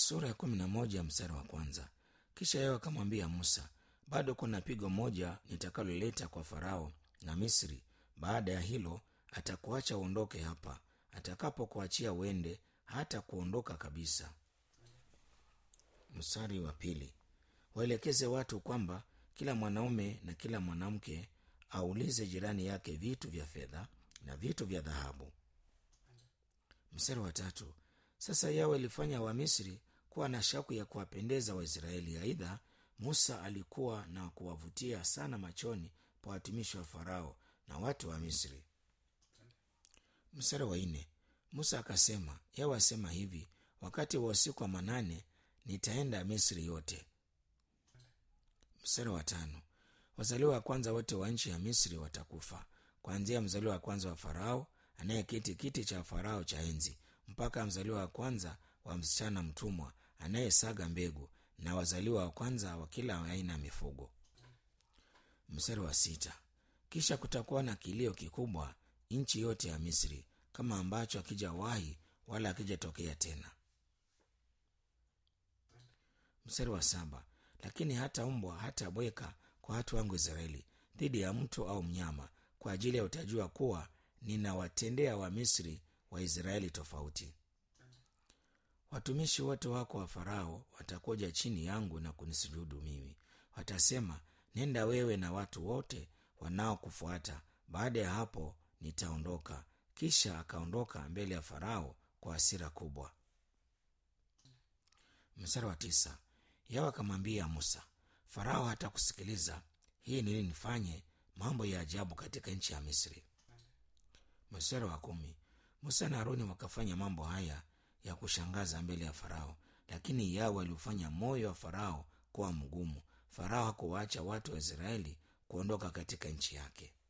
sura ya kumi na moja mstari wa kwanza kisha yeye akamwambia musa bado kuna pigo moja nitakaloleta kwa farao na misri baada ya hilo atakuacha uondoke hapa atakapokuachia uende hata kuondoka kabisa mstari wa pili waelekeze watu kwamba kila mwanaume na kila mwanamke aulize jirani yake vitu vya fedha na vitu vya dhahabu mstari wa tatu sasa yawe ilifanya wamisri kuwa na shauku ya kuwapendeza waisraeli aidha musa alikuwa na kuwavutia sana machoni pa watumishi wa farao na watu wa misri mstari wa nne musa akasema yawe asema hivi wakati wa usiku wa manane nitaenda misri yote mstari wa tano wazaliwa wa kwanza wote wa nchi ya misri watakufa kuanzia mzaliwa wa kwanza wa farao anayeketi kiti cha farao cha enzi mpaka mzaliwa wa kwanza wa msichana mtumwa anayesaga mbegu na wazaliwa wa kwanza wa kila aina ya mifugo mstari wa sita kisha kutakuwa na kilio kikubwa nchi yote ya misri kama ambacho akijawahi wala akijatokea tena mstari wa saba lakini hata mbwa hata bweka kwa watu wangu israeli dhidi ya mtu au mnyama kwa ajili ya utajua kuwa ninawatendea wamisri waisraeli tofauti watumishi wote wako wa farao watakuja chini yangu na kunisujudu mimi watasema nenda wewe na watu wote wanaokufuata baada ya hapo nitaondoka kisha akaondoka mbele ya farao kwa hasira kubwa mstari wa tisa yawe akamwambia musa farao hatakusikiliza hii nili nifanye mambo ya ajabu katika nchi ya misri mstari wa kumi musa na haruni wakafanya mambo haya ya kushangaza mbele ya farao lakini yawe aliufanya moyo wa farao kuwa mgumu farao hakuwaacha watu wa israeli kuondoka katika nchi yake